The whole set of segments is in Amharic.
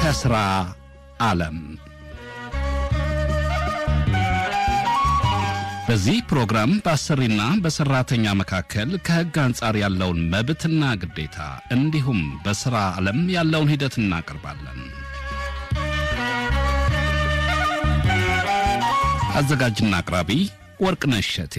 ከሥራ ዓለም በዚህ ፕሮግራም በአሰሪና በሠራተኛ መካከል ከሕግ አንጻር ያለውን መብትና ግዴታ እንዲሁም በሥራ ዓለም ያለውን ሂደት እናቀርባለን። አዘጋጅና አቅራቢ ወርቅነሽ እሸቴ።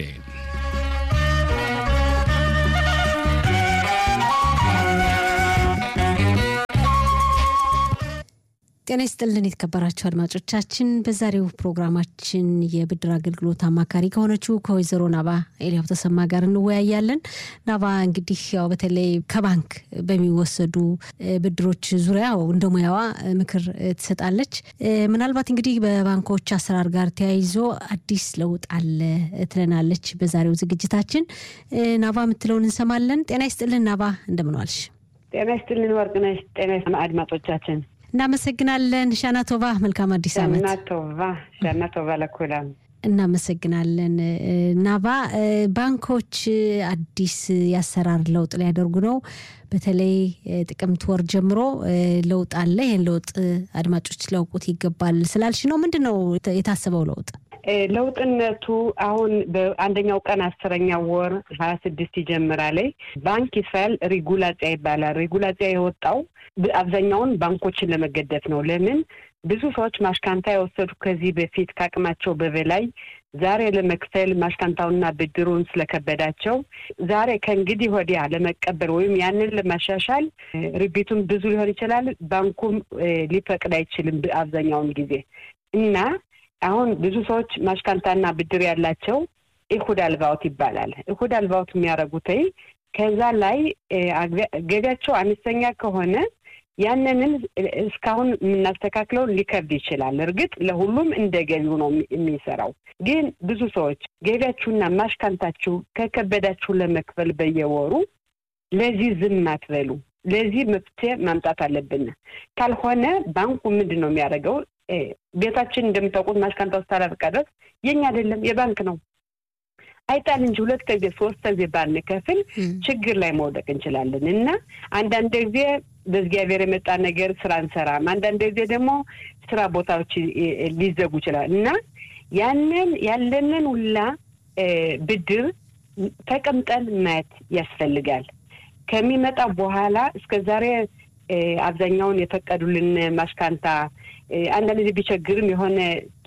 ጤና ይስጥልን የተከበራችሁ አድማጮቻችን፣ በዛሬው ፕሮግራማችን የብድር አገልግሎት አማካሪ ከሆነችው ከወይዘሮ ናባ ኤልያው ተሰማ ጋር እንወያያለን። ናባ እንግዲህ ያው በተለይ ከባንክ በሚወሰዱ ብድሮች ዙሪያ እንደ ሙያዋ ምክር ትሰጣለች። ምናልባት እንግዲህ በባንኮች አሰራር ጋር ተያይዞ አዲስ ለውጥ አለ ትለናለች። በዛሬው ዝግጅታችን ናባ የምትለውን እንሰማለን። ጤና ይስጥልን ናባ፣ እንደምንዋልሽ? ጤና ይስጥልን ወርቅነሽ። ጤና አድማጮቻችን እናመሰግናለን። ሻና ቶቫ መልካም አዲስ ዓመት። ሻና ቶቫ ሻና ቶቫ ለኩላም እናመሰግናለን። ናባ ባንኮች አዲስ የአሰራር ለውጥ ሊያደርጉ ነው። በተለይ ጥቅምት ወር ጀምሮ ለውጥ አለ። ይህን ለውጥ አድማጮች ሊያውቁት ይገባል ስላልሽ ነው። ምንድን ነው የታሰበው ለውጥ? ለውጥነቱ አሁን በአንደኛው ቀን አስረኛ ወር ሀያ ስድስት ይጀምራል። ባንክ እስራኤል ሬጉላጽያ ይባላል። ሬጉላጽያ የወጣው አብዛኛውን ባንኮችን ለመገደፍ ነው። ለምን ብዙ ሰዎች ማሽካንታ የወሰዱ ከዚህ በፊት ከአቅማቸው በበላይ ዛሬ ለመክፈል ማሽካንታውና ብድሩን ስለከበዳቸው ዛሬ ከእንግዲህ ወዲያ ለመቀበል ወይም ያንን ለማሻሻል ሪቢቱም ብዙ ሊሆን ይችላል። ባንኩም ሊፈቅድ አይችልም አብዛኛውን ጊዜ እና አሁን ብዙ ሰዎች ማሽካንታና ብድር ያላቸው ኢሁድ አልባውት ይባላል። ኢሁድ አልባውት የሚያደርጉት ከዛ ላይ ገቢያቸው አነስተኛ ከሆነ ያንንም እስካሁን የምናስተካክለው ሊከብድ ይችላል። እርግጥ ለሁሉም እንደ ገቢው ነው የሚሰራው። ግን ብዙ ሰዎች ገቢያችሁና ማሽካንታችሁ ከከበዳችሁ ለመክፈል በየወሩ ለዚህ ዝም አትበሉ። ለዚህ መፍትሄ ማምጣት አለብን። ካልሆነ ባንኩ ምንድን ነው የሚያደርገው? ቤታችን እንደምታውቁት ማሽካንታ ውስጥ አላበቃ ድረስ የኛ አይደለም የባንክ ነው አይጣል እንጂ ሁለት ጊዜ ሶስት ጊዜ ባንከፍል ችግር ላይ መውደቅ እንችላለን እና አንዳንድ ጊዜ በእግዚአብሔር የመጣ ነገር ስራ እንሰራም፣ አንዳንድ ጊዜ ደግሞ ስራ ቦታዎች ሊዘጉ ይችላል እና ያንን ያለንን ሁላ ብድር ተቀምጠን ማየት ያስፈልጋል። ከሚመጣ በኋላ እስከ ዛሬ አብዛኛውን የፈቀዱልን ማሽካንታ አንዳንድ ጊዜ ቢቸግርም የሆነ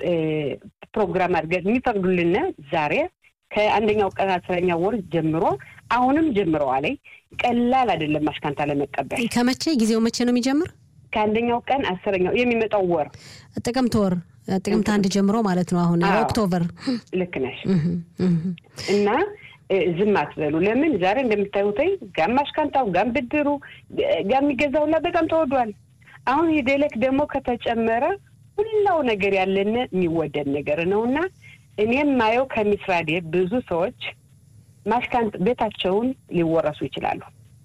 ፕሮግራም አድርገን የሚፈቅዱልን ዛሬ ከአንደኛው ቀን አስረኛ ወር ጀምሮ አሁንም ጀምረዋል። ቀላል አይደለም ማሽካንታ ለመቀበል። ከመቼ ጊዜው መቼ ነው የሚጀምር? ከአንደኛው ቀን አስረኛው የሚመጣው ወር ጥቅምት ወር ጥቅምት አንድ ጀምሮ ማለት ነው። አሁን ኦክቶበር። ልክ ነሽ እና ዝም አትበሉ። ለምን ዛሬ እንደምታዩት ጋም ማሽካንታው ጋም ብድሩ ጋም የሚገዛውላ በጣም ተወዷል። አሁን የደለክ ደግሞ ከተጨመረ ሁላው ነገር ያለን የሚወደድ ነገር ነው እና እኔም ማየው ከሚስራዴ ብዙ ሰዎች ማሽካንት ቤታቸውን ሊወረሱ ይችላሉ።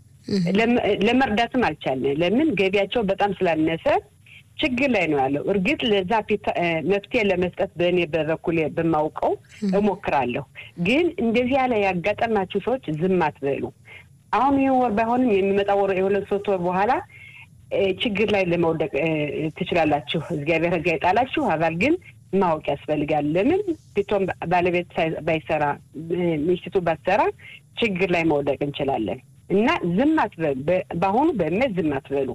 ለመርዳትም አልቻልን። ለምን ገቢያቸው በጣም ስላነሰ ችግር ላይ ነው ያለው። እርግጥ ለዛ መፍትሄ ለመስጠት በእኔ በበኩሌ በማውቀው እሞክራለሁ። ግን እንደዚህ ያለ ያጋጠማችሁ ሰዎች ዝም አትበሉ። አሁን ይህ ወር ባይሆንም የሚመጣ ወር የሁለት ሶስት ወር በኋላ ችግር ላይ ለመውደቅ ትችላላችሁ። እግዚአብሔር ሕግ አይጣላችሁ። አባል ግን ማወቅ ያስፈልጋል። ለምን ቢቶም ባለቤት ባይሰራ ሚስቱ ባትሰራ ችግር ላይ መውደቅ እንችላለን እና ዝም አትበሉ። በአሁኑ በእምነት ዝም አትበሉ።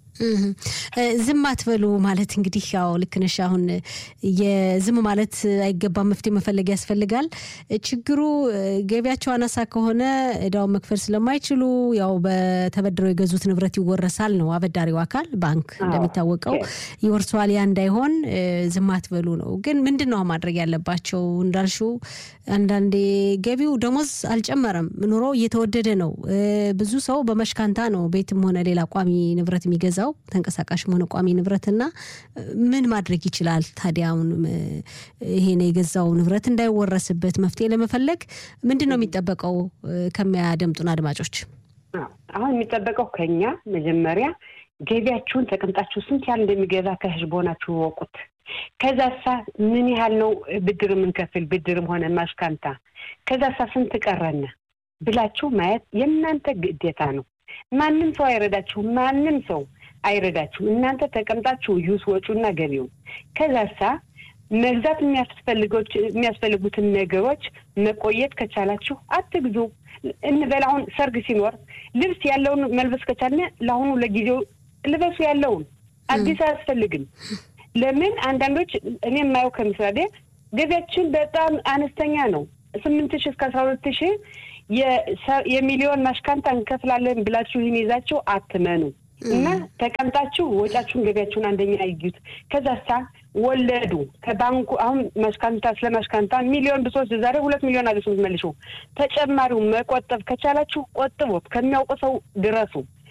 ዝም አትበሉ ማለት እንግዲህ ያው ልክ ነሽ። አሁን የዝም ማለት አይገባም፣ መፍትሄ መፈለግ ያስፈልጋል። ችግሩ ገቢያቸው አናሳ ከሆነ እዳውን መክፈል ስለማይችሉ ያው በተበድረው የገዙት ንብረት ይወረሳል ነው አበዳሪው አካል ባንክ እንደሚታወቀው ይወርሰዋል። ያ እንዳይሆን ዝም አትበሉ ነው። ግን ምንድን ነው ማድረግ ያለባቸው? እንዳልሽው አንዳንዴ ገቢው ደሞዝ አልጨመረም፣ ኑሮ እየተወደደ ነው። ብዙ ሰው በመሽካንታ ነው ቤትም ሆነ ሌላ ቋሚ ንብረት የሚገዛው ተንቀሳቃሽም ሆነ ቋሚ ንብረትና ምን ማድረግ ይችላል ታዲያ? አሁን ይሄን የገዛው ንብረት እንዳይወረስበት መፍትሄ ለመፈለግ ምንድን ነው የሚጠበቀው ከሚያደምጡን አድማጮች? አሁን የሚጠበቀው ከኛ መጀመሪያ ገቢያችሁን ተቀምጣችሁ ስንት ያህል እንደሚገዛ ከህዝቦናችሁ ወቁት። ከዛሳ ምን ያህል ነው ብድር የምንከፍል ብድርም ሆነ ማሽካንታ፣ ከዛሳ ስንት ቀረነ ብላችሁ ማየት የእናንተ ግዴታ ነው። ማንም ሰው አይረዳችሁም። ማንም ሰው አይረዳችሁም። እናንተ ተቀምጣችሁ ዩስ ወጪውና ገቢውን ከዛሳ መግዛት የሚያስፈልጉትን ነገሮች መቆየት ከቻላችሁ አትግዙ እንበል። አሁን ሰርግ ሲኖር ልብስ ያለውን መልበስ ከቻልን ለአሁኑ ለጊዜው ልበሱ ያለውን አዲስ አያስፈልግም። ለምን አንዳንዶች እኔ የማየው ከምሳሌ ገቢያችን በጣም አነስተኛ ነው። ስምንት ሺህ እስከ አስራ ሁለት ሺህ የሚሊዮን ማሽካንታ እንከፍላለን ብላችሁ ይህን ይዛችሁ አትመኑ እና ተቀምጣችሁ ወጫችሁን ገቢያችሁን አንደኛ ይዩት። ከዛሳ ወለዱ ከባንኩ አሁን ማሽካንታ ስለ ማሽካንታ ሚሊዮን ብሶች ዛሬ ሁለት ሚሊዮን አለ መልሹ ተጨማሪው መቆጠብ ከቻላችሁ ቆጥቦት ከሚያውቁ ሰው ድረሱ።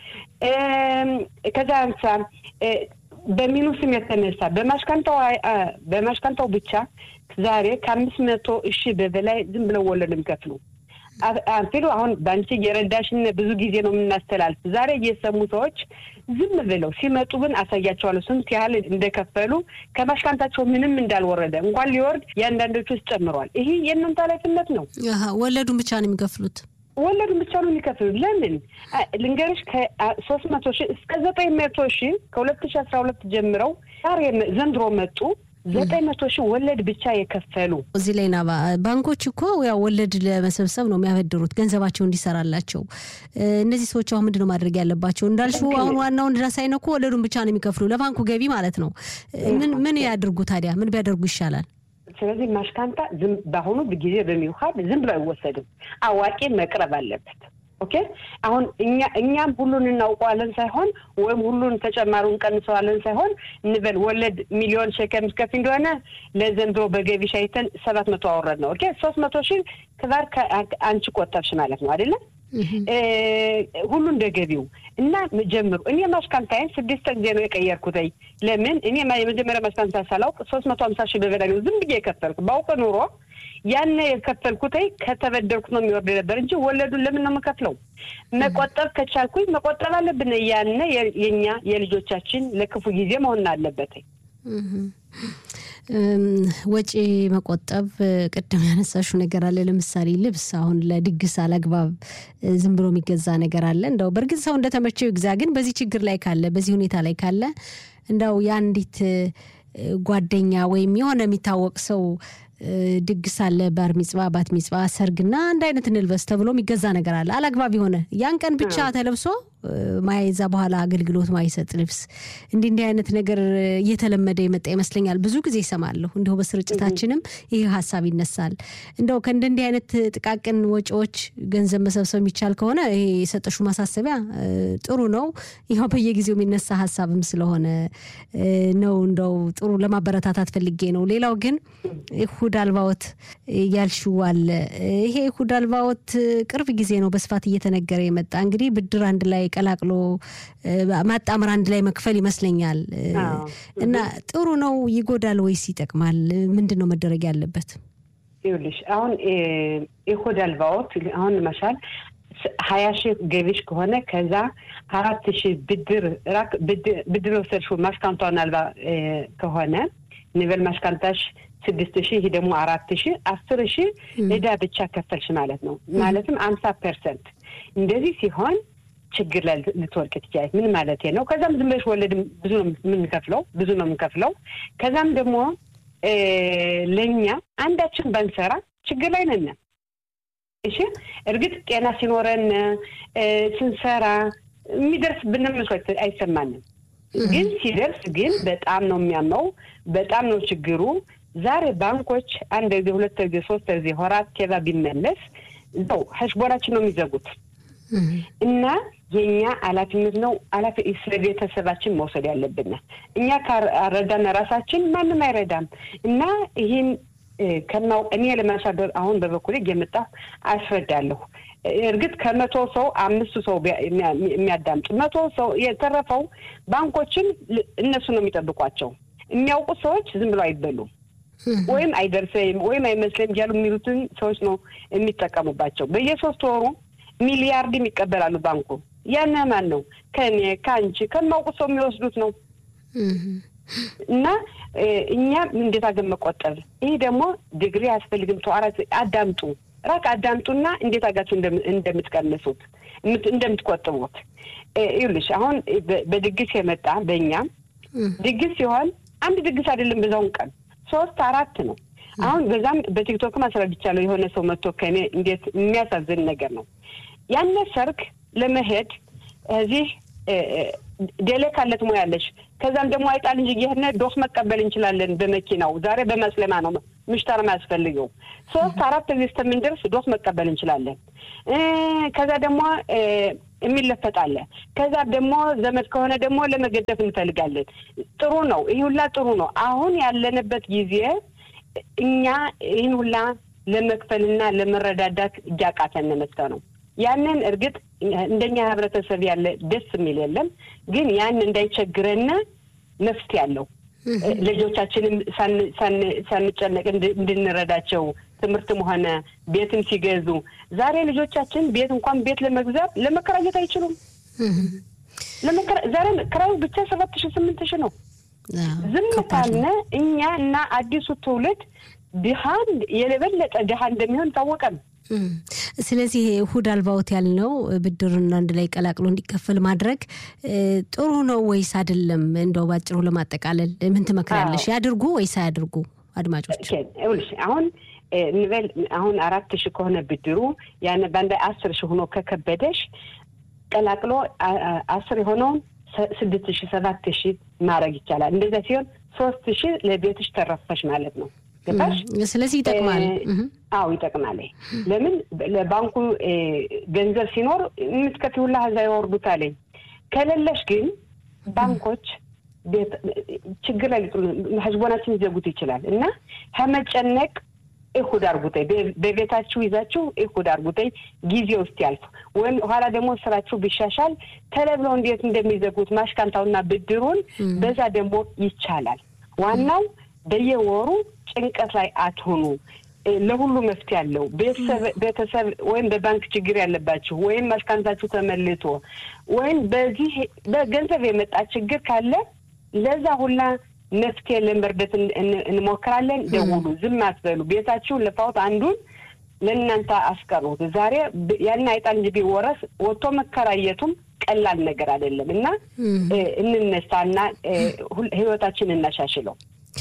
ከዛ አንጻር በሚኑስም የተነሳ በማሽካንታው በማሽካንታው ብቻ ዛሬ ከአምስት መቶ እሺ በበላይ ዝም ብለው ወለድ የሚከፍሉ አንፊሉ አሁን በአንቺ እየረዳሽን ብዙ ጊዜ ነው የምናስተላልፍ። ዛሬ እየሰሙ ሰዎች ዝም ብለው ሲመጡ ግን አሳያቸዋለሁ ስንት ያህል እንደከፈሉ ከማሽካንታቸው ምንም እንዳልወረደ እንኳን ሊወርድ የአንዳንዶቹ ውስጥ ጨምሯል። ይሄ የእናንተ ኃላፊነት ነው። ወለዱን ብቻ ነው የሚከፍሉት። ወለዱን ብቻ ነው የሚከፍሉት። ለምን ልንገርሽ ከሶስት መቶ ሺህ እስከ ዘጠኝ መቶ ሺህ ከሁለት ሺህ አስራ ሁለት ጀምረው ዛሬ ዘንድሮ መጡ ዘጠኝ መቶ ሺህ ወለድ ብቻ የከፈሉ እዚህ ላይ ና ባንኮች እኮ ያው ወለድ ለመሰብሰብ ነው የሚያበድሩት ገንዘባቸው እንዲሰራላቸው። እነዚህ ሰዎች አሁን ምንድን ነው ማድረግ ያለባቸው? እንዳልሽው አሁን ዋናውን ድረስ አይነኩ ወለዱን ብቻ ነው የሚከፍሉ ለባንኩ ገቢ ማለት ነው። ምን ምን ያድርጉ ታዲያ? ምን ቢያደርጉ ይሻላል? ስለዚህ ማሽካንታ ዝም በአሁኑ ጊዜ በሚውሀድ ዝም ብሎ አይወሰድም። አዋቂ መቅረብ አለበት። ኦኬ አሁን እኛ እኛም ሁሉን እናውቀዋለን ሳይሆን ወይም ሁሉን ተጨማሪውን ቀንሰዋለን ሳይሆን እንበል ወለድ ሚሊዮን ሸከም እስከፊ እንደሆነ ለዘንድሮ በገቢ ሻይተን ሰባት መቶ አወረድ ነው። ኦኬ ሶስት መቶ ሺህ ክባር አንቺ ቆጠብሽ ማለት ነው አይደለም? ሁሉ እንደ ገቢው እና ጀምሩ። እኔ ማሽካንታይን ስድስት ጊዜ ነው የቀየርኩት። ለምን እኔ የመጀመሪያ ማሽካንታ ሳላውቅ ሶስት መቶ ሀምሳ ሺህ በበላይ ነው ዝም ብዬ የከፈልኩ። ባውቅ ኑሮ ያን የከፈልኩት ከተበደርኩት ነው የሚወርድ ነበር እንጂ ወለዱን ለምን ነው የምከፍለው? መቆጠብ ከቻልኩኝ መቆጠብ አለብን። ያነ የኛ የልጆቻችን ለክፉ ጊዜ መሆን አለበት። ወጪ መቆጠብ ቅድም ያነሳሽው ነገር አለ። ለምሳሌ ልብስ አሁን ለድግስ አላግባብ ዝም ብሎ የሚገዛ ነገር አለ። እንደው በእርግጥ ሰው እንደተመቸው ይግዛ። ግን በዚህ ችግር ላይ ካለ በዚህ ሁኔታ ላይ ካለ እንደው የአንዲት ጓደኛ ወይም የሆነ የሚታወቅ ሰው ድግስ አለ፣ ባር ሚጽባ፣ ባት ሚጽባ፣ ሰርግና አንድ አይነት እንልበስ ተብሎ የሚገዛ ነገር አለ። አላግባብ የሆነ ያን ቀን ብቻ ተለብሶ ማይዛ በኋላ አገልግሎት ማይሰጥ ልብስ እንዲህ እንዲህ አይነት ነገር እየተለመደ የመጣ ይመስለኛል። ብዙ ጊዜ ይሰማለሁ። እንዲሁ በስርጭታችንም ይህ ሀሳብ ይነሳል። እንደው ከእንደ እንዲህ አይነት ጥቃቅን ወጪዎች ገንዘብ መሰብሰብ የሚቻል ከሆነ ይሄ የሰጠሹ ማሳሰቢያ ጥሩ ነው። ይኸው በየጊዜው የሚነሳ ሀሳብም ስለሆነ ነው እንደው ጥሩ ለማበረታታት ፈልጌ ነው። ሌላው ግን ኢሁድ አልባዎት ያልሽው አለ። ይሄ ኢሁድ አልባዎት ቅርብ ጊዜ ነው በስፋት እየተነገረ የመጣ እንግዲህ ብድር አንድ ላይ ቀላቅሎ ማጣመር አንድ ላይ መክፈል ይመስለኛል። እና ጥሩ ነው ይጎዳል ወይስ ይጠቅማል? ምንድን ነው መደረግ ያለበት? ይኸውልሽ አሁን ኢሁድ አልባዎት አሁን መሻል ሀያ ሺህ ገቢሽ ከሆነ ከዛ አራት ሺህ ብድር ብድር ወሰድሽው ማሽካንቷን አልባ ከሆነ ኒቨል ማሽካንታሽ ስድስት ሺህ ይህ ደግሞ አራት ሺህ አስር ሺህ እዳ ብቻ ከፈልሽ ማለት ነው። ማለትም አምሳ ፐርሰንት እንደዚህ ሲሆን ችግር ላይ ልትወድቅ ትችላለች። ምን ማለት ነው? ከዛም ዝም ብለሽ ወለድ ብዙ ነው የምንከፍለው ብዙ ነው የምንከፍለው። ከዛም ደግሞ ለእኛ አንዳችን ባንሰራ ችግር ላይ ነን። እሺ እርግጥ ጤና ሲኖረን ስንሰራ የሚደርስ ብንመስሎት አይሰማንም። ግን ሲደርስ ግን በጣም ነው የሚያመው። በጣም ነው ችግሩ። ዛሬ ባንኮች አንድ ጊዜ ሁለት ጊዜ ሶስት ጊዜ ሆራት ኬዛ ቢመለስ ው ሀሽቦናችን ነው የሚዘጉት እና የእኛ ኃላፊነት ነው ኃላፊ ስለ ቤተሰባችን መውሰድ ያለብን እኛ ካረዳን ራሳችን ማንም አይረዳም እና ይህን ከማው እኔ ለማሻገር አሁን በበኩሌ እየመጣሁ አስረዳለሁ። እርግጥ ከመቶ ሰው አምስቱ ሰው የሚያዳምጡ መቶ ሰው የተረፈው ባንኮችን እነሱ ነው የሚጠብቋቸው። የሚያውቁት ሰዎች ዝም ብለው አይበሉም ወይም አይደርሰኝም ወይም አይመስለኝም እያሉ የሚሉትን ሰዎች ነው የሚጠቀሙባቸው። በየሶስት ወሩ ሚሊያርድም ይቀበላሉ ባንኩ። ያን ማን ነው? ከእኔ ከአንቺ ከማውቁት ሰው የሚወስዱት ነው። እና እኛ እንዴት አገር መቆጠብ ይህ ደግሞ ዲግሪ አያስፈልግም። ተዋራት አዳምጡ። ራክ አዳምጡና እንዴት አጋችሁ እንደምትቀንሱት እንደምትቆጥቡት ይኸውልሽ አሁን በድግስ የመጣ በእኛ ድግስ ሲሆን አንድ ድግስ አይደለም፣ በዛውን ቀን ሶስት አራት ነው። አሁን በዛም በቲክቶክም አስረድቻለሁ። የሆነ ሰው መጥቶ ከእኔ እንዴት የሚያሳዝን ነገር ነው። ያነ ሰርግ ለመሄድ እዚህ ዴሌ ካለት ሙያለሽ ከዛም ደግሞ አይጣል እንጂ ይህነ ዶስ መቀበል እንችላለን በመኪናው ዛሬ በመስለማ ነው ምሽታር ማያስፈልገው ሶስት አራት ጊዜ እስከምንደርስ ዶስ መቀበል እንችላለን። ከዛ ደግሞ የሚለፈጣለ ከዛ ደግሞ ዘመድ ከሆነ ደግሞ ለመገደፍ እንፈልጋለን። ጥሩ ነው፣ ይህ ሁላ ጥሩ ነው። አሁን ያለንበት ጊዜ እኛ ይህን ሁላ ለመክፈልና ለመረዳዳት እያቃተን መጥተ ነው። ያንን እርግጥ እንደኛ ህብረተሰብ ያለ ደስ የሚል የለም፣ ግን ያን እንዳይቸግረን መፍትሄ አለው። ልጆቻችንም ሳንጨነቅ እንድንረዳቸው ትምህርትም ሆነ ቤትም ሲገዙ ዛሬ ልጆቻችን ቤት እንኳን ቤት ለመግዛት ለመከራየት አይችሉም። ዛሬ ክራዩ ብቻ ሰባት ሺ ስምንት ሺ ነው። ዝም ካልን እኛ እና አዲሱ ትውልድ ድሃን የበለጠ ድሃ እንደሚሆን ታወቀም። ስለዚህ እሁድ አልባዎት ያልነው ብድርን አንድ ላይ ቀላቅሎ እንዲከፈል ማድረግ ጥሩ ነው ወይስ አይደለም? እንደው ባጭሩ ለማጠቃለል ምን ትመክሪያለሽ? ያድርጉ ወይስ አያድርጉ? አድማጮች ይኸውልሽ አሁን እንበል አሁን አራት ሺህ ከሆነ ብድሩ ያን በአንድ አስር ሺህ ሆኖ ከከበደሽ ቀላቅሎ አስር የሆነውን ስድስት ሺህ ሰባት ሺህ ማድረግ ይቻላል። እንደዚያ ሲሆን ሶስት ሺህ ለቤትሽ ተረፈሽ ማለት ነው። ገባሽ? ስለዚህ ይጠቅማል። አዎ ይጠቅማል። ለምን ለባንኩ ገንዘብ ሲኖር የምትከፊውላ እዛ ያወርዱታል። ከሌለሽ ግን ባንኮች ችግር ላይ ህዝቦናችን ሊዘጉት ይችላል እና ከመጨነቅ እሁድ አርጉተይ በቤታችሁ ይዛችሁ እሁድ አርጉተይ ጊዜ ውስጥ ያልፍ ወይም ኋላ ደግሞ ስራችሁ ቢሻሻል ተለብለው እንዴት እንደሚዘጉት ማሽካንታውና ብድሩን በዛ ደግሞ ይቻላል። ዋናው በየወሩ ጭንቀት ላይ አትሆኑ። ለሁሉ መፍትሄ አለው። ቤተሰብ ወይም በባንክ ችግር ያለባችሁ ወይም ማሽካንታችሁ ተመልቶ ወይም በዚህ በገንዘብ የመጣ ችግር ካለ ለዛ ሁላ መፍትሄ ለመርዳት እንሞክራለን። ደውሉ፣ ዝም አትበሉ። ቤታችሁን ለፋውት አንዱን ለእናንተ አስቀሩት። ዛሬ ያን አይጣል እንጂ ቢወረስ ወጥቶ መከራየቱም ቀላል ነገር አይደለም እና እንነሳና ህይወታችን እናሻሽለው።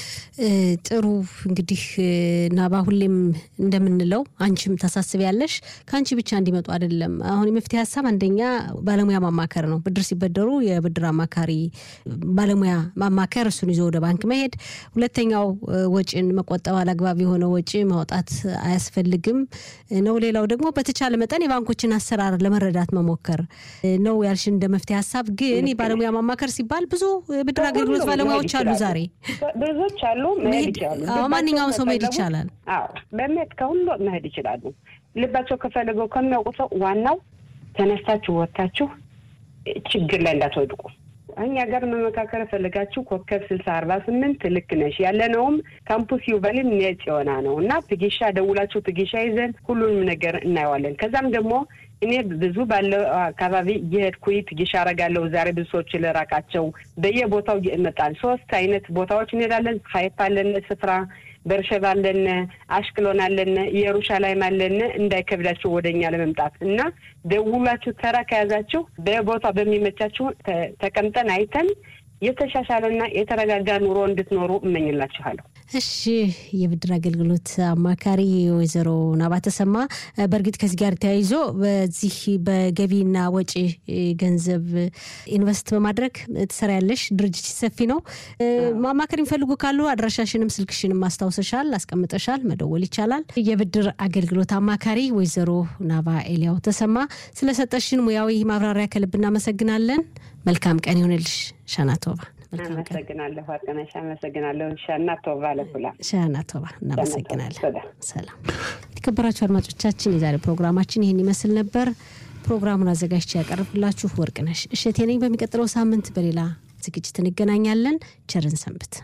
ጥሩ እንግዲህ ናባ ሁሌም እንደምንለው አንቺም ታሳስቢያለሽ ከአንቺ ብቻ እንዲመጡ አይደለም። አሁን የመፍትሄ ሀሳብ አንደኛ ባለሙያ ማማከር ነው። ብድር ሲበደሩ የብድር አማካሪ ባለሙያ ማማከር፣ እሱን ይዞ ወደ ባንክ መሄድ። ሁለተኛው ወጪን መቆጠብ፣ አላግባብ የሆነ ወጪ ማውጣት አያስፈልግም ነው። ሌላው ደግሞ በተቻለ መጠን የባንኮችን አሰራር ለመረዳት መሞከር ነው ያልሽ እንደ መፍትሄ ሀሳብ። ግን የባለሙያ ማማከር ሲባል ብዙ ብድር አገልግሎት ባለሙያዎች አሉ ዛሬ ብዙዎች አሉ መሄድ ይችላሉ። ማንኛውም ሰው መሄድ ይቻላል። አዎ በመሄድ ከሁሉ መሄድ ይችላሉ። ልባቸው ከፈለገው ከሚያውቁ ሰው ዋናው ተነስታችሁ ወጥታችሁ ችግር ላይ እንዳትወድቁ። እኛ ጋር መመካከር ፈልጋችሁ ኮከብ ስልሳ አርባ ስምንት ልክ ነሽ ያለነውም ካምፑስ ዩቨልን ነጭ የሆና ነው እና ትጊሻ ደውላችሁ ትጊሻ ይዘን ሁሉንም ነገር እናየዋለን። ከዛም ደግሞ እኔ ብዙ ባለው አካባቢ እየሄድኩኝ ትጊሻ አረጋለሁ። ዛሬ ብዙ ሰዎች ልራቃቸው በየቦታው ይመጣል። ሶስት አይነት ቦታዎች እንሄዳለን። ሀይፋ አለን ስፍራ በርሸባ አለን፣ አሽክሎን አለን፣ ኢየሩሻላይም አለን። እንዳይከብዳችሁ ወደ እኛ ለመምጣት እና ደውላችሁ ተራ ከያዛችሁ በቦታ በሚመቻችሁ ተቀምጠን አይተን የተሻሻለና የተረጋጋ ኑሮ እንድትኖሩ እመኝላችኋለሁ። እሺ፣ የብድር አገልግሎት አማካሪ ወይዘሮ ናባ ተሰማ፣ በእርግጥ ከዚህ ጋር ተያይዞ በዚህ በገቢና ወጪ ገንዘብ ኢንቨስት በማድረግ ትሰሪያለሽ። ድርጅት ሰፊ ነው። ማማከር የሚፈልጉ ካሉ አድራሻሽንም ስልክሽንም ማስታውሰሻል፣ አስቀምጠሻል፣ መደወል ይቻላል። የብድር አገልግሎት አማካሪ ወይዘሮ ናባ ኤልያው ተሰማ ስለሰጠሽን ሙያዊ ማብራሪያ ከልብ እናመሰግናለን። መልካም ቀን ይሆንልሽ ሻናቶባ። አመሰግናለሁ ወርቅነሽ፣ አመሰግናለሁ ሻና ቶባ ለኩላ ሻና ቶባ። እናመሰግናለን። ሰላም የተከበራችሁ አድማጮቻችን፣ የዛሬ ፕሮግራማችን ይህን ይመስል ነበር። ፕሮግራሙን አዘጋጅቼ ያቀርብላችሁ ወርቅነሽ እሸቴ ነኝ። በሚቀጥለው ሳምንት በሌላ ዝግጅት እንገናኛለን። ቸርን ሰንብት።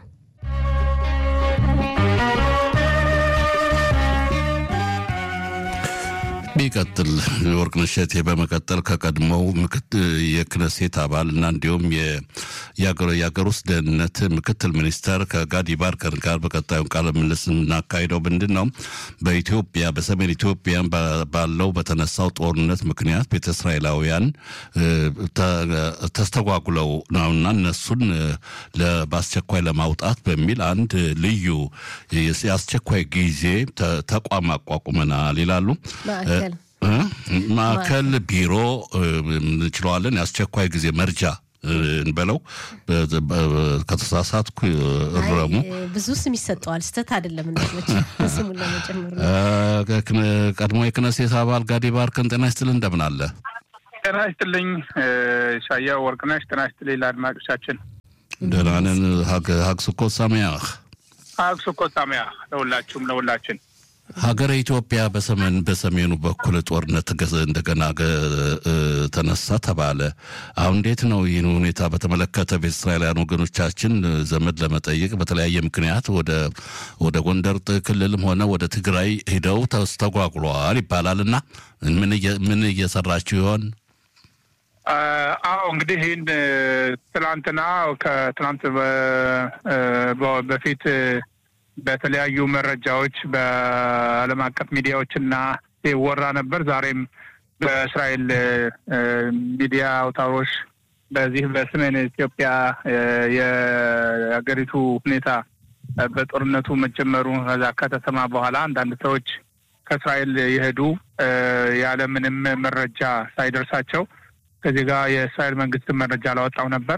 ይቀጥል ወርቅነሽ እሸቴ በመቀጠል ከቀድሞው የክነሴት አባል እና እንዲሁም የሀገር ውስጥ ደህንነት ምክትል ሚኒስተር ከጋዲ ባርከር ጋር በቀጣዩ ቃለ ምልልስ የምናካሂደው ምንድን ነው? በኢትዮጵያ በሰሜን ኢትዮጵያ ባለው በተነሳው ጦርነት ምክንያት ቤተ እስራኤላውያን ተስተጓጉለው ነውና እነሱን በአስቸኳይ ለማውጣት በሚል አንድ ልዩ የአስቸኳይ ጊዜ ተቋም አቋቁመናል ይላሉ። ማዕከል ቢሮ እንችለዋለን። የአስቸኳይ ጊዜ መርጃ እንበለው። ከተሳሳትኩ እረሙ። ብዙ ስም ይሰጠዋል። ስተት አይደለም እንደመች ስሙን ለመጨመር ቀድሞ የክነሴት አባል ጋዲ ባርከን ጤና ይስጥልን፣ እንደምን አለ? ጤና ይስጥልኝ ሻያ ወርቅነሽ። ጤና ይስጥልኝ ለአድማጮቻችን። ደህና ነን። ሀግ ስኮት ሳሚያህ ሀግ ስኮት ሳሚያህ ለሁላችሁም ለሁላችን ሀገረ ኢትዮጵያ በሰሜን በሰሜኑ በኩል ጦርነት እንደገና ተነሳ ተባለ። አሁን እንዴት ነው ይህን ሁኔታ በተመለከተ ቤተ እስራኤላውያን ወገኖቻችን ዘመድ ለመጠየቅ በተለያየ ምክንያት ወደ ወደ ጎንደር ክልልም ሆነ ወደ ትግራይ ሂደው ተስተጓጉለዋል ይባላል እና ምን እየሰራችሁ ይሆን? አዎ እንግዲህ ይህን ትናንትና ከትናንት በፊት በተለያዩ መረጃዎች በዓለም አቀፍ ሚዲያዎች እና ይወራ ነበር። ዛሬም በእስራኤል ሚዲያ አውታሮች በዚህ በሰሜን ኢትዮጵያ የሀገሪቱ ሁኔታ በጦርነቱ መጀመሩ ከዛ ከተሰማ በኋላ አንዳንድ ሰዎች ከእስራኤል የሄዱ ያለምንም መረጃ ሳይደርሳቸው ከዚህ ጋር የእስራኤል መንግስትን መረጃ አላወጣው ነበር።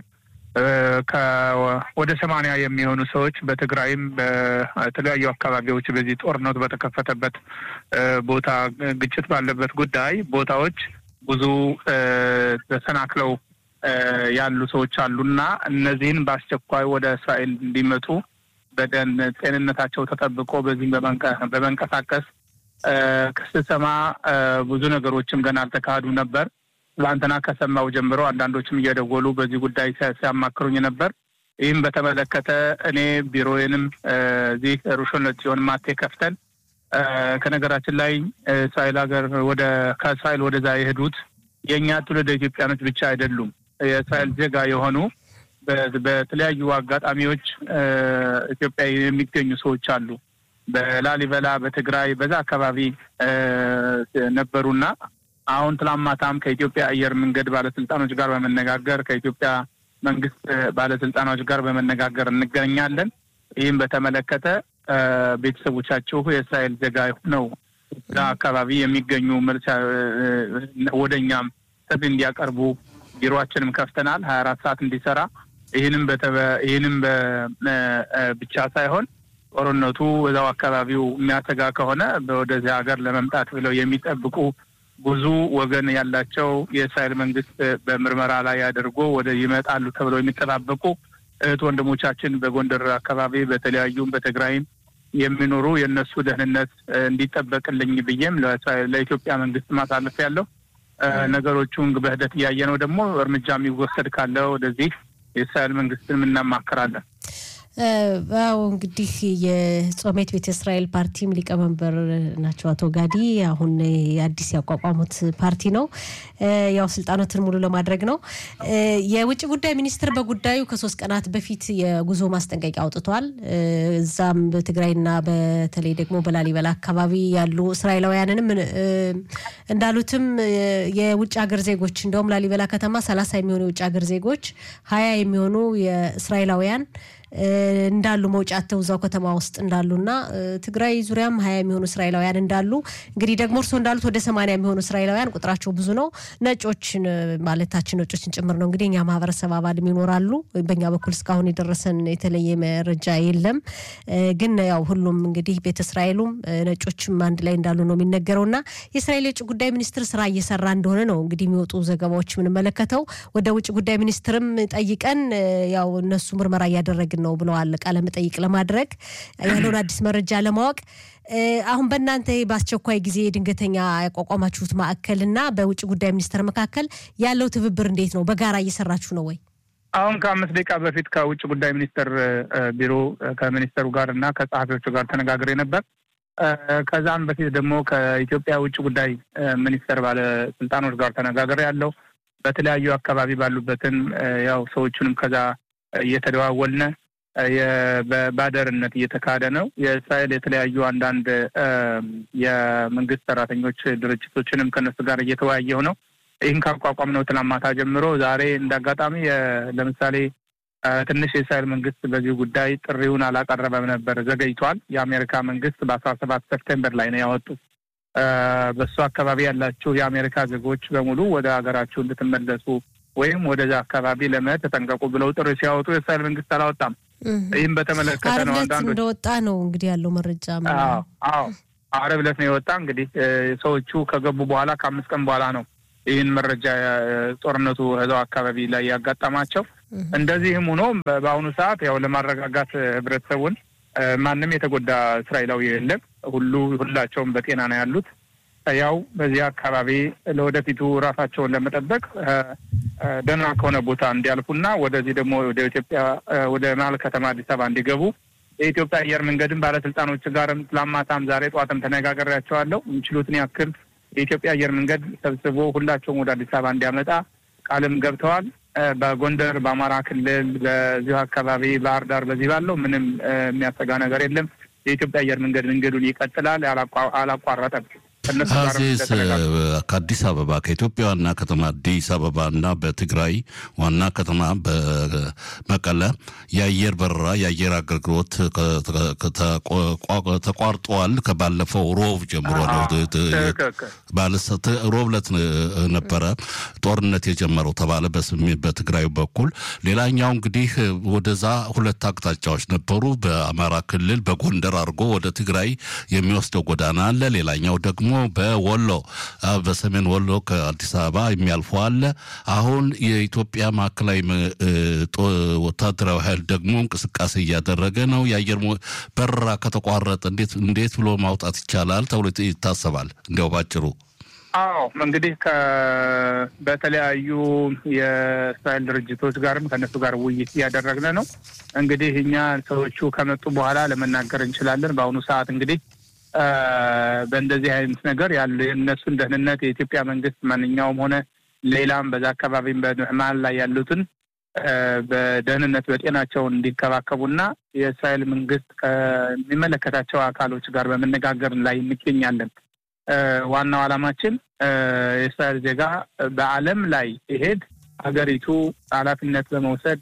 ወደ ሰማንያ የሚሆኑ ሰዎች በትግራይም በተለያዩ አካባቢዎች በዚህ ጦርነቱ በተከፈተበት ቦታ ግጭት ባለበት ጉዳይ ቦታዎች ብዙ ተሰናክለው ያሉ ሰዎች አሉና እነዚህን በአስቸኳይ ወደ እስራኤል እንዲመጡ በደን ጤንነታቸው ተጠብቆ በዚህም በመንቀሳቀስ ስሰማ ብዙ ነገሮችም ገና አልተካሄዱም ነበር። ትላንትና ከሰማው ጀምሮ አንዳንዶችም እየደወሉ በዚህ ጉዳይ ሲያማክሩኝ ነበር። ይህም በተመለከተ እኔ ቢሮዬንም እዚህ ሩሾን ለጽዮን ማቴ ከፍተን ከነገራችን ላይ እስራኤል ሀገር ወደ ከእስራኤል ወደዛ የሄዱት የእኛ ትውልደ ኢትዮጵያኖች ብቻ አይደሉም። የእስራኤል ዜጋ የሆኑ በተለያዩ አጋጣሚዎች ኢትዮጵያ የሚገኙ ሰዎች አሉ። በላሊበላ በትግራይ በዛ አካባቢ ነበሩና አሁን ትላማታም ከኢትዮጵያ አየር መንገድ ባለስልጣኖች ጋር በመነጋገር ከኢትዮጵያ መንግስት ባለስልጣኖች ጋር በመነጋገር እንገናኛለን። ይህም በተመለከተ ቤተሰቦቻችሁ የእስራኤል ዜጋ ነው እዛ አካባቢ የሚገኙ መልስ ወደ እኛም ጥሪ እንዲያቀርቡ ቢሮችንም ከፍተናል ሀያ አራት ሰዓት እንዲሰራ ይህንም ይህንም ብቻ ሳይሆን ጦርነቱ እዛው አካባቢው የሚያሰጋ ከሆነ ወደዚህ ሀገር ለመምጣት ብለው የሚጠብቁ ብዙ ወገን ያላቸው የእስራኤል መንግስት በምርመራ ላይ አድርጎ ወደ ይመጣሉ ተብለው የሚጠባበቁ እህት ወንድሞቻችን በጎንደር አካባቢ በተለያዩም በትግራይም የሚኖሩ የእነሱ ደህንነት እንዲጠበቅልኝ ብዬም ለኢትዮጵያ መንግስት ማሳለፍ ያለው ነገሮቹን በሂደት እያየ ነው። ደግሞ እርምጃ የሚወሰድ ካለ ወደዚህ የእስራኤል መንግስትን እናማክራለን። አዎ እንግዲህ የጾሜት ቤተ እስራኤል ፓርቲም ሊቀመንበር ናቸው አቶ ጋዲ። አሁን አዲስ ያቋቋሙት ፓርቲ ነው። ያው ስልጣኖትን ሙሉ ለማድረግ ነው። የውጭ ጉዳይ ሚኒስትር በጉዳዩ ከሶስት ቀናት በፊት የጉዞ ማስጠንቀቂያ አውጥቷል። እዛም በትግራይና በተለይ ደግሞ በላሊበላ አካባቢ ያሉ እስራኤላውያንንም እንዳሉትም የውጭ ሀገር ዜጎች እንደውም ላሊበላ ከተማ ሰላሳ የሚሆኑ የውጭ ሀገር ዜጎች ሀያ የሚሆኑ የእስራኤላውያን እንዳሉ መውጫ አተው እዛው ከተማ ውስጥ እንዳሉና ትግራይ ዙሪያም ሀያ የሚሆኑ እስራኤላውያን እንዳሉ እንግዲህ ደግሞ እርስዎ እንዳሉት ወደ ሰማንያ የሚሆኑ እስራኤላውያን ቁጥራቸው ብዙ ነው። ነጮችን ማለታችን ነጮችን ጭምር ነው እንግዲህ እኛ ማህበረሰብ አባልም ይኖራሉ። በእኛ በኩል እስካሁን የደረሰን የተለየ መረጃ የለም። ግን ያው ሁሉም እንግዲህ ቤተ እስራኤሉም ነጮችም አንድ ላይ እንዳሉ ነው የሚነገረው እና የእስራኤል የውጭ ጉዳይ ሚኒስትር ስራ እየሰራ እንደሆነ ነው እንግዲህ የሚወጡ ዘገባዎች የምንመለከተው። ወደ ውጭ ጉዳይ ሚኒስትርም ጠይቀን ያው እነሱ ምርመራ እያደረግን ነው ብለዋል። ቃለ መጠይቅ ለማድረግ ያለውን አዲስ መረጃ ለማወቅ አሁን በእናንተ በአስቸኳይ ጊዜ ድንገተኛ ያቋቋማችሁት ማዕከል እና በውጭ ጉዳይ ሚኒስቴር መካከል ያለው ትብብር እንዴት ነው? በጋራ እየሰራችሁ ነው ወይ? አሁን ከአምስት ደቂቃ በፊት ከውጭ ጉዳይ ሚኒስቴር ቢሮ ከሚኒስተሩ ጋር እና ከጸሐፊዎቹ ጋር ተነጋግሬ ነበር። ከዛም በፊት ደግሞ ከኢትዮጵያ ውጭ ጉዳይ ሚኒስቴር ባለስልጣኖች ጋር ተነጋግሬ ያለው በተለያዩ አካባቢ ባሉበትን ያው ሰዎቹንም ከዛ እየተደዋወልነ በባደርነት እየተካሄደ ነው። የእስራኤል የተለያዩ አንዳንድ የመንግስት ሰራተኞች ድርጅቶችንም ከነሱ ጋር እየተወያየሁ ነው። ይህን ካቋቋም ነው ትናንት ማታ ጀምሮ ዛሬ እንደ አጋጣሚ ለምሳሌ ትንሽ የእስራኤል መንግስት በዚህ ጉዳይ ጥሪውን አላቀረበም ነበር፣ ዘገይቷል። የአሜሪካ መንግስት በአስራ ሰባት ሰፕቴምበር ላይ ነው ያወጡት። በሱ አካባቢ ያላችሁ የአሜሪካ ዜጎች በሙሉ ወደ ሀገራችሁ እንድትመለሱ ወይም ወደዛ አካባቢ ለመሄድ ተጠንቀቁ ብለው ጥሪ ሲያወጡ የእስራኤል መንግስት አላወጣም። ይህም በተመለከተ ነው አንዳንዶች እንደወጣ ነው እንግዲህ ያለው መረጃ። አዎ ዓርብ ዕለት ነው የወጣ። እንግዲህ ሰዎቹ ከገቡ በኋላ ከአምስት ቀን በኋላ ነው ይህን መረጃ ጦርነቱ እዛው አካባቢ ላይ ያጋጠማቸው። እንደዚህም ሆኖ በአሁኑ ሰዓት ያው ለማረጋጋት ህብረተሰቡን ማንም የተጎዳ እስራኤላዊ የለም። ሁሉ ሁላቸውም በጤና ነው ያሉት። ያው በዚህ አካባቢ ለወደፊቱ ራሳቸውን ለመጠበቅ ደህና ከሆነ ቦታ እንዲያልፉና ወደዚህ ደግሞ ወደ ኢትዮጵያ ወደ መሀል ከተማ አዲስ አበባ እንዲገቡ የኢትዮጵያ አየር መንገድን ባለስልጣኖች ጋርም ትላማታም ዛሬ ጠዋትም ተነጋግሬያቸዋለሁ። የሚችሉትን ያክል የኢትዮጵያ አየር መንገድ ሰብስቦ ሁላቸውም ወደ አዲስ አበባ እንዲያመጣ ቃልም ገብተዋል። በጎንደር፣ በአማራ ክልል፣ በዚሁ አካባቢ ባህር ዳር፣ በዚህ ባለው ምንም የሚያሰጋ ነገር የለም። የኢትዮጵያ አየር መንገድ መንገዱን ይቀጥላል፣ አላቋረጠም። አዚዝ ከአዲስ አበባ ከኢትዮጵያ ዋና ከተማ አዲስ አበባ እና በትግራይ ዋና ከተማ በመቀለ የአየር በረራ የአየር አገልግሎት ተቋርጧል። ከባለፈው ሮብ ጀምሮ ነው። ሮብ ዕለት ነበረ ጦርነት የጀመረው ተባለ በትግራይ በኩል። ሌላኛው እንግዲህ ወደዛ ሁለት አቅጣጫዎች ነበሩ። በአማራ ክልል በጎንደር አድርጎ ወደ ትግራይ የሚወስደው ጎዳና አለ። ሌላኛው ደግሞ በወሎ በሰሜን ወሎ ከአዲስ አበባ የሚያልፉ አለ። አሁን የኢትዮጵያ ማዕከላዊ ወታደራዊ ኃይል ደግሞ እንቅስቃሴ እያደረገ ነው። የአየር በረራ ከተቋረጠ እንዴት እንዴት ብሎ ማውጣት ይቻላል ተብሎ ይታሰባል? እንዲያው ባጭሩ። አዎ እንግዲህ በተለያዩ የእስራኤል ድርጅቶች ጋርም ከእነሱ ጋር ውይይት እያደረግን ነው። እንግዲህ እኛ ሰዎቹ ከመጡ በኋላ ለመናገር እንችላለን። በአሁኑ ሰዓት እንግዲህ በእንደዚህ አይነት ነገር ያለ የእነሱን ደህንነት የኢትዮጵያ መንግስት ማንኛውም ሆነ ሌላም በዛ አካባቢም በመሀል ላይ ያሉትን በደህንነት በጤናቸውን እንዲንከባከቡና የእስራኤል መንግስት ከሚመለከታቸው አካሎች ጋር በመነጋገር ላይ እንገኛለን። ዋናው ዓላማችን የእስራኤል ዜጋ በዓለም ላይ ይሄድ ሀገሪቱ ኃላፊነት በመውሰድ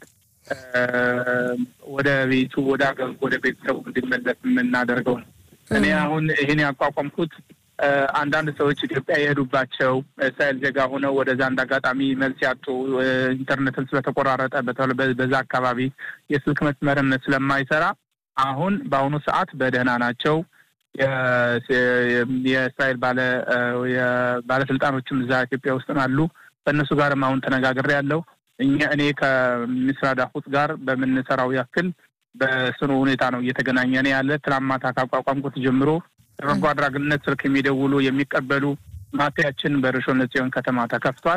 ወደ ቤቱ ወደ ሀገሩ ወደ ቤተሰቡ እንዲመለስ የምናደርገው ነው። እኔ አሁን ይህን ያቋቋምኩት አንዳንድ ሰዎች ኢትዮጵያ የሄዱባቸው እስራኤል ዜጋ ሆነው ወደዛ እንደ አጋጣሚ መልስ ያጡ ኢንተርኔትን ስለተቆራረጠ በዛ አካባቢ የስልክ መስመርም ስለማይሰራ አሁን በአሁኑ ሰዓት በደህና ናቸው። የእስራኤል ባለ ባለስልጣኖችም እዛ ኢትዮጵያ ውስጥ አሉ። ከእነሱ ጋርም አሁን ተነጋግሬ ያለው እኛ እኔ ከሚስራ ዳፉት ጋር በምንሰራው ያክል በስኑ ሁኔታ ነው እየተገናኘን ያለ። ትናንት ማታ ካቋቋምኩት ጀምሮ በበጎ አድራጊነት ስልክ የሚደውሉ የሚቀበሉ ማፊያችን በርሾነ ጽዮን ከተማ ተከፍቷል።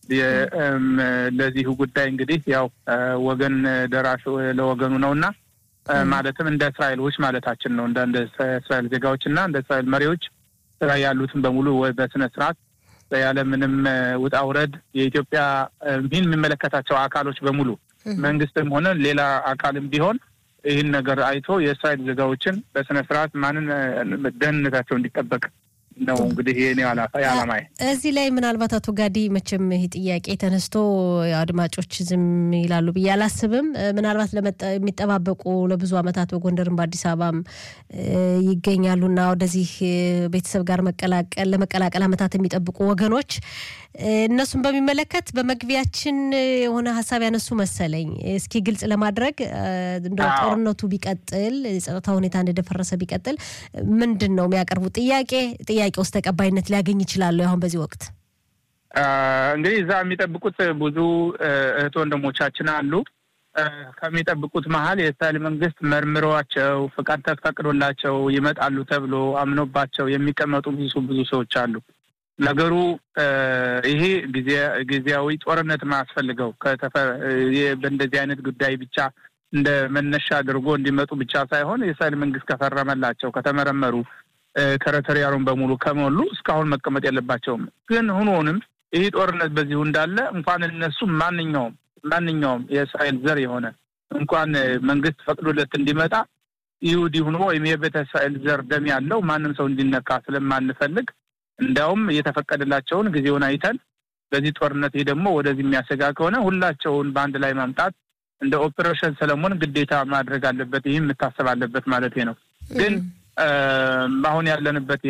ለዚሁ ጉዳይ እንግዲህ ያው ወገን ደራሽ ለወገኑ ነው እና ማለትም እንደ እስራኤሎች ማለታችን ነው እንደ እስራኤል ዜጋዎች እና እንደ እስራኤል መሪዎች ስራ ያሉትን በሙሉ በስነ ስርዓት ያለ ምንም ውጣ ውረድ የኢትዮጵያ ይህን የሚመለከታቸው አካሎች በሙሉ መንግስትም ሆነ ሌላ አካልም ቢሆን ይህን ነገር አይቶ የእስራኤል ዜጋዎችን በስነ ስርዓት ማንን ደህንነታቸው እንዲጠበቅ ነው እንግዲህ ይሄ ዓላማ። እዚህ ላይ ምናልባት አቶ ጋዲ መቼም ይህ ጥያቄ ተነስቶ አድማጮች ዝም ይላሉ ብዬ አላስብም። ምናልባት የሚጠባበቁ ለብዙ ዓመታት በጎንደርም በአዲስ አበባም ይገኛሉና ወደዚህ ቤተሰብ ጋር መቀላቀል ለመቀላቀል ዓመታት የሚጠብቁ ወገኖች እነሱን በሚመለከት በመግቢያችን የሆነ ሀሳብ ያነሱ መሰለኝ። እስኪ ግልጽ ለማድረግ እንደ ጦርነቱ ቢቀጥል የጸጥታ ሁኔታ እንደደፈረሰ ቢቀጥል ምንድን ነው የሚያቀርቡት ጥያቄ? ጥያቄ ውስጥ ተቀባይነት ሊያገኝ ይችላሉ? አሁን በዚህ ወቅት እንግዲህ እዛ የሚጠብቁት ብዙ እህት ወንድሞቻችን አሉ። ከሚጠብቁት መሀል የእስራኤል መንግስት መርምሯቸው ፍቃድ ተፈቅዶላቸው ይመጣሉ ተብሎ አምኖባቸው የሚቀመጡ ብዙ ብዙ ሰዎች አሉ። ነገሩ ይሄ ጊዜያዊ ጦርነት ማያስፈልገው በእንደዚህ አይነት ጉዳይ ብቻ እንደ መነሻ አድርጎ እንዲመጡ ብቻ ሳይሆን የእስራኤል መንግስት ከፈረመላቸው ከተመረመሩ ተረተሪያሩን በሙሉ ከሞሉ እስካሁን መቀመጥ የለባቸውም። ግን ሆኖንም ይህ ጦርነት በዚሁ እንዳለ እንኳን እነሱ ማንኛውም ማንኛውም የእስራኤል ዘር የሆነ እንኳን መንግስት ፈቅዶለት እንዲመጣ ይሁዲ ሆኖ ወይም የቤተ እስራኤል ዘር ደም ያለው ማንም ሰው እንዲነካ ስለማንፈልግ እንዲያውም እየተፈቀደላቸውን ጊዜውን አይተን በዚህ ጦርነት ይህ ደግሞ ወደዚህ የሚያሰጋ ከሆነ ሁላቸውን በአንድ ላይ ማምጣት እንደ ኦፕሬሽን ሰለሞን ግዴታ ማድረግ አለበት። ይህም የምታሰብ አለበት ማለት ነው። ግን አሁን ያለንበት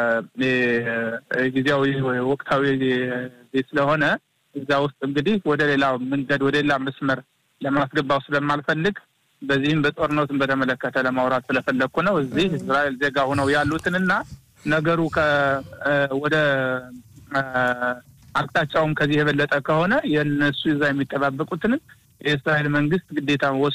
ጊዜያዊ ወቅታዊ ስለሆነ እዛ ውስጥ እንግዲህ ወደ ሌላ መንገድ ወደ ሌላ መስመር ለማስገባው ስለማልፈልግ በዚህም በጦርነቱን በተመለከተ ለማውራት ስለፈለግኩ ነው። እዚህ እስራኤል ዜጋ ሆነው ያሉትንና ነገሩ ወደ አቅጣጫውም ከዚህ የበለጠ ከሆነ የእነሱ እዛ የሚጠባበቁትንም የእስራኤል መንግስት ግዴታ